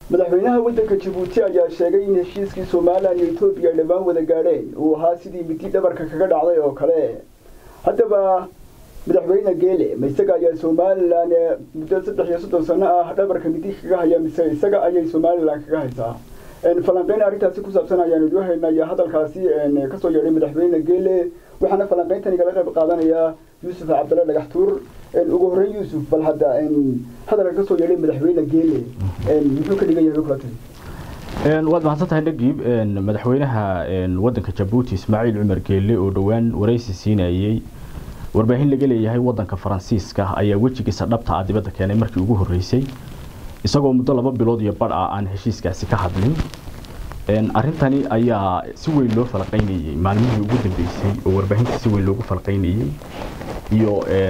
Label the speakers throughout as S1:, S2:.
S1: madaxweynaha waddanka jabuuti ayaa sheegay in heshiiskii somalilan iyo etoobiya ay dhammaan wada gaadheen uu ahaa sidii midi dhabarka kaga dhacday oo kale haddaba madaxweyne geele ma isaga ayaa somalilan muddo saddex iyo soddon sano ah dhabarka midi kaga haya mise isaga ayay somalilan kaga haysaa falanqeyn arrintaasi ku saabsan ayaanu idigu haynaya hadalkaasi kasoo yeedhay madaxweyne geele waxaana falanqeyntan igala qayb qaadanaya yuusuf cabdalla dhagax tuur ugu horreyn yuusuf bal hadda hadalka kasoo yeedhay madaxweyne geele muxuu ka dhigan yahay kula tiri
S2: waad mahadsan tahay nagiib madaxweynaha waddanka jabuuti ismaaciil cumar geele oo dhowaan waraysi siinayey warbaahin laga leeyahay waddanka faransiiska ayaa wejigiisa dhabta ah dibadda keenay markii ugu horreysay isagoo muddo laba bilood iyo badh ah aan heshiiskaasi ka hadlin arrintani ayaa si weyn loo falaqaynayey maalmihii ugu dambeysay oo warbaahinta si weyn loogu falaqaynayey iyo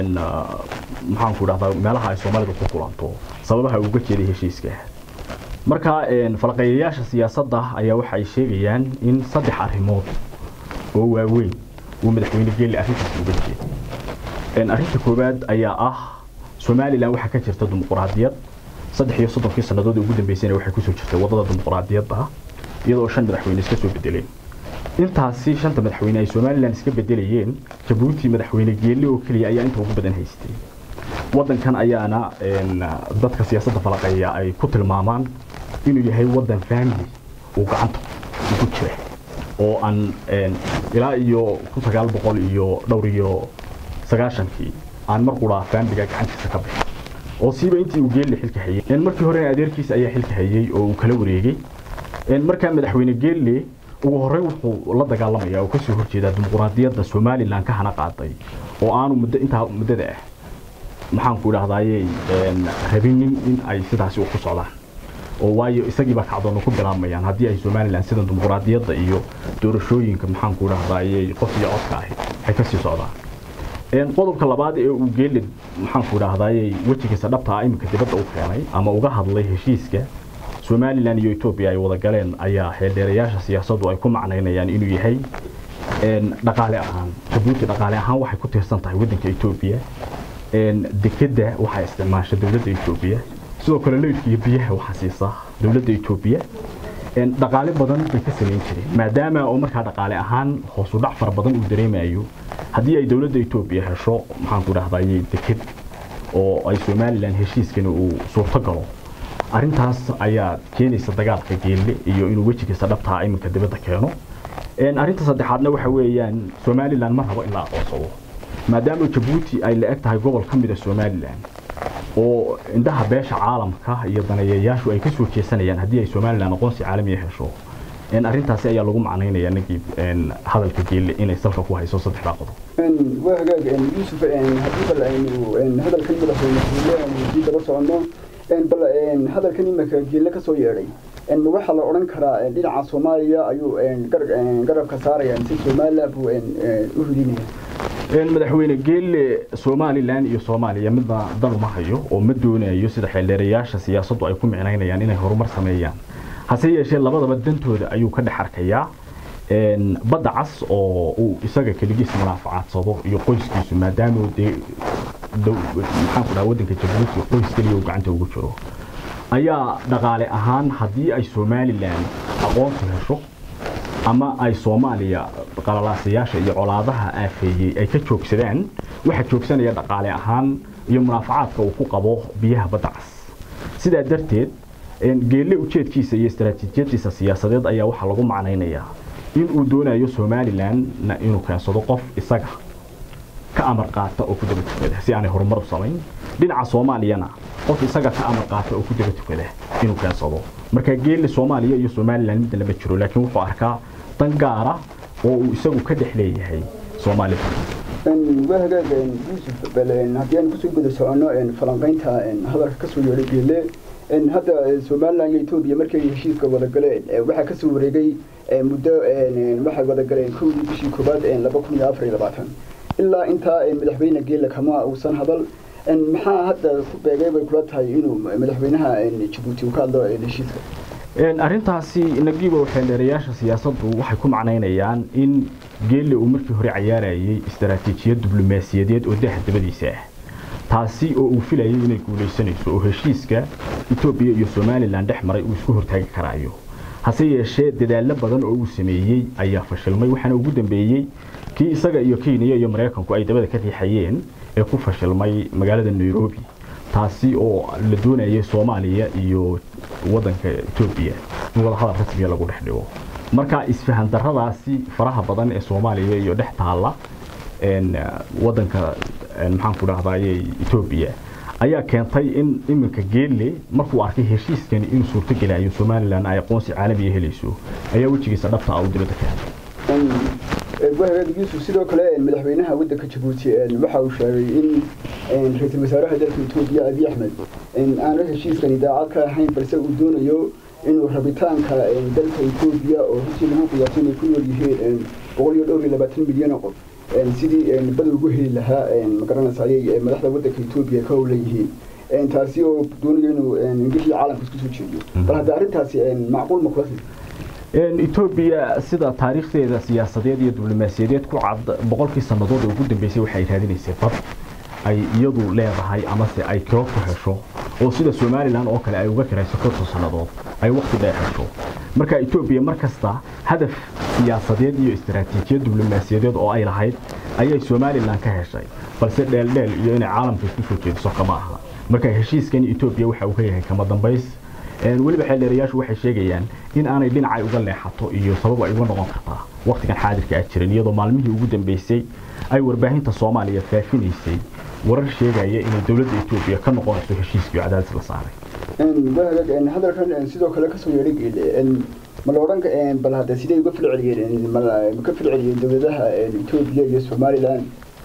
S2: maxaanku dhahdaa meelaha ay soomaalidu ku kulanto sababaha uga jeeday heshiiska marka falaqeeyayaasha siyaasadda ayaa waxa ay sheegayaan in saddex arrimood oo waaweyn uu madaxweyne geelle arrintaas uga jeeday arrinta koowaad ayaa ah somalilan waxaa ka jirta dimuquraadiyad saddex iyo soddonkii sannadood ugu dambeysayna waxay kusoo jirtay waddada dimuquraadiyadda iyadoo shan madaxweyne iska soo bedeleen intaasi shanta madaxweyne ay somalilan iska bedelayeen jabuuti madaxweyne geelle oo keliya ayaa inta ugu badan haystay waddankan ayaana dadka siyaasadda falaqeeya ay ku tilmaamaan inuu yahay waddan family uu gacanta ugu jira oo aan ilaa iyo kun sagaal boqol iyo dhowr iyo sagaashankii aan mar quraa faamiliga gacantiisa ka bixin oo siiba intii uu geelle xilka hayay markii horena adeerkiisa ayaa xilka hayay oo uu kala wareegay markaa madaxweyne geelle ugu horreyn wuxuu la dagaalamaya oo kasoo horjeedaa dimuquraadiyadda somalilan ka hana qaaday oo aanu muddo intaa muddada ah maxaanku idhahdayey rabinin in ay sidaasi ku socdaan oo waayo isagiiba kacdoona ku bilaabmayaan haddii ay somalilan sida dimuquraadiyadda iyo doorashooyinka maxaanku idhahdayey qof iyo codka ahi ay kasii socdaan qodobka labaad ee uu geelle maxaanku idhahdayey wejigiisa dhabta ah iminka dibadda u keenay ama uga hadlay heshiiska somalilan iyo etoobiya ay wada galeen ayaa xeeldheerayaasha siyaasaddu ay ku macnaynayaan inuu yahay dhaqaale ahaan jabuuti dhaqaale ahaan waxay ku tiirsan tahay waddanka etoobiya dekedda waxaa isticmaasha dowladda etoobiya sidoo kale leydka iyo biyaha waxaa siisa dowladda etoobiya dhaqaale badan bay ka samayn jireen maadaama oo markaa dhaqaale ahaan hoosu dhac fara badan uu dareemayo haddii ay dowladda etoobiya hesho maxaanku dhahdaye deked oo ay somalilan heshiiskani uu suurto galo arrintaas ayaa keenaysa dagaalka geelle iyo inuu wejigiisa dhabtaa iminka dibadda keeno arrinta saddexaadna waxa weeyaan somalilan ma rabo in la aqoonsado maadaama jabuuti ay la eg tahay gobol ka mida somalilan oo indhaha beesha caalamka iyo daneeyayaashu ay ka soo jeesanayaan haddii ay somalilan aqoonsi caalamiya hesho arrintaasi ayaa lagu macnaynaya nagiib hadalka geelle inay salka ku hayso saddexdaa qodob
S1: waa hagaag yuusuf haddii bal aynu hadalkan madaxweyne geelle aynu sii daba soconno bal hadalkan imika geelle ka soo yeedhay waxaa la odhan karaa dhinaca soomaaliya ayuu garabka saaraya si somalilan buu u ridinaya
S2: madaxweyne geelle somalilan iyo soomaaliya midna dan uma hayo oo ma doonayo sida xeeldheerayaasha siyaasaddu ay ku micnaynayaan inay horumar sameeyaan hase yeeshee labadaba dantooda ayuu ka dhex arkayaa badda cas oo uu isaga keligiis munaafacadsado iyo qoyskiisu maadaama dee maxaanku dhaha waddanka jabuuti qoys keliya uu gacanta ugu jiro ayaa dhaqaale ahaan haddii ay somalilan aqoonsi hesho ama ay soomaaliya qalalaasayaasha iyo colaadaha aafeeyey ay ka joogsadaan waxaa joogsanaya dhaqaale ahaan iyo munaafacaadka uu ku qabo biyaha badda cas sidaa darteed geelle ujeedkiisa iyo istaraatiijiyadiisa siyaasadeed ayaa waxaa lagu macnaynayaa in uu doonayo somalilan inuu keensado qof isaga ka amar qaata oo ku daba tukada si aanay horumar u samayn dhinaca soomaaliyana qof isaga ka amar qaata oo ku daba tukada inuu keensado marka geelle soomaaliya iyo somalilan midna lama jiro laakiin wuxuu arkaa dan gaara oo uu isagu ka dhex leeyahay soomaalida
S1: waa hagaag yuusuf bal haddii aan kusoo guda soconno falanqaynta hadalka kasoo yeedhay geelle hadda somalilan iyo etoobiya markay heshiiska wada galeen waxaa kasoo wareegay muddo waxay wada galeen kowdii bishii koobaad laba kun iyo afar iyo labaatan ilaa intaa madaxweyne geelle kama uusan hadal maxaa hadda ku beegay bay kula tahay inuu madaxweynaha jabuuti uu ka hadlo heshiiska
S2: arrintaasi nagiibo xeeldheerayaasha siyaasaddu waxay ku macnaynayaan in geelle uu markii hore cayaarayay istaraatiijiyad diblomaasiyadeed oo daha dabadiisa ah taasi oo uu filayay inay guulaysanayso oo heshiiska etoobiya iyo somalilan dhex maray uu isku hortaagi karaayo hase yeeshee dadaallo badan oo uu sameeyey ayaa fashilmay waxaana ugu dambeeyey kii isaga iyo kenya iyo maraykanku ay dabada ka riixayeen ee ku fashilmay magaalada nairobi taasi oo la doonayay soomaaliya iyo wadanka etoobiya in wadahadal rasmiya lagu dhex dhigo marka isfahan daradaasi faraha badan ee soomaaliya iyo dhex taalla wadanka maxaan ku dhahdaayey etoobiya ayaa keentay in iminka geelle markuu arkay heshiiskani inuu suurtogelayo somalilan ay aqoonsi caalamiya helayso ayaa wejigiisa dhabta ah u dibadda ka helay
S1: wahagaadigiisu sidoo kale madaxweynaha wadanka jabuuti waxa uu sheegay in ra-iisul wasaaraha dalka etoobiya abiy axmed aanu heshiiskani daacad ka ahayn balse uu doonayo inuu rabitaanka dalka etoobiya oo runtii lagu qiyaasay inay ku nool yihiin boqol iyo dhowr iyo labaatan milyan oo qof sidii bada ugu heli lahaa magaranaysa ayay madaxda wadanka etoobiya ka howleyihiin taasi oo doonayo inuu ingilii caalamka isku soo jeediyo bal hadda arrintaasi macquul ma kula
S2: etoobiya sida taariikhdeeda siyaasadeed iyo diblomaasiyadeed ku cad boqolkii sannadood ee ugu dambeysay waxay raadinaysay bad ay iyadu leedahay amase ay kiro ku hesho oo sida somalilan oo kale ay uga kirayso konton sannadood ay waqti dheer hesho marka etoobiya mar kasta hadaf siyaasadeed iyo istaraatiijiyad diblomaasiyadeed oo ay lahayd ayay somalilan ka heshay balse dheeldheel iyo inay caalamka isku soo jeediso kama aha marka heshiiskani etoobiya waxa uu ka yahay kama dambays weliba xeeldheerayaashu waxay sheegayaan in aanay dhinacay uga leexato iyo sabab ay uga noqon kartaa waqtigan xaadirka ah jirin iyadoo maalmihii ugu dambeysay ay warbaahinta soomaaliya faafinaysay warar sheegaya inay dowladda etoobiya ka noqonayso heshiiskii cadaadis la saaray
S1: hadalkan sidoo kale kasoo yeedhay geele ma la odhan bal hadda siday uga filceliyeen ma ka filceliyeen dowladaha etoobiya iyo somalilan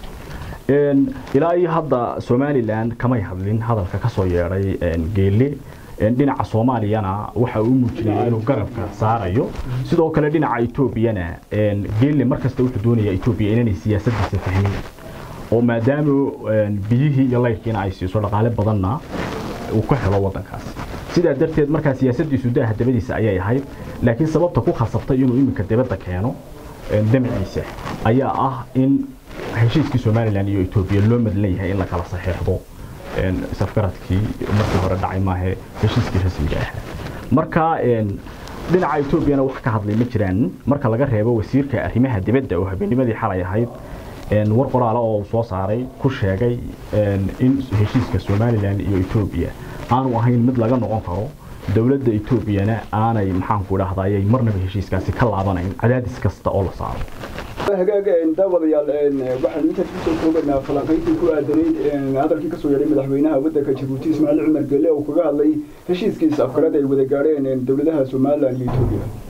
S2: ilaa iyo hadda somalilan kamay hadlin hadalka kasoo yeedhay geele dhinaca soomaaliyana waxa uu muujinaya inuu garabka saarayo sidoo kale dhinaca etoobiyana geelle markasta wuxuu doonayaa etoobiya inanay siyaasadiisa fahmin oo maadaama biyihii iyo layrkiina ay siiso dhaqaale badanna uu ka helo wadankaasi sidaa darteed markaa siyaasadiisu daaha dabadiisa ayay ahayd laakiin sababta ku khasabtay inuu iminka dibadda keeno damciisa ayaa ah in heshiiskii somalilan iyo etoobiya loo madlan yahay in la kala saxeexdo safgaradkii markii hore dhacay maahe heshiiskii rasmiga ahaa marka dhinaca etoobiyana wax ka hadlay ma jiraan marka laga reebo wasiirka arrimaha dibadda oo habeennimadii xalay ahayd war qoraala oo uu soo saaray ku sheegay in heshiiska somalilan iyo etoobiya aanu ahayn mid laga noqon karo dowladda etoobiyana aanay maxaanku dhahdaayay marnaba heshiiskaasi ka laabanayn cadaadis kasta oo la saaro
S1: hagaaga daawadayaal waxaanu intaas kusoo koobaynaa falanqayntii ku aadanayd hadalkii kasoo yeedhay madaxweynaha wadanka jabuuti ismaaciil cumar gelle oo kaga hadlay heshiiskiisa afkarada ay wada gaadheen dowladaha somalilan iyo etoobiya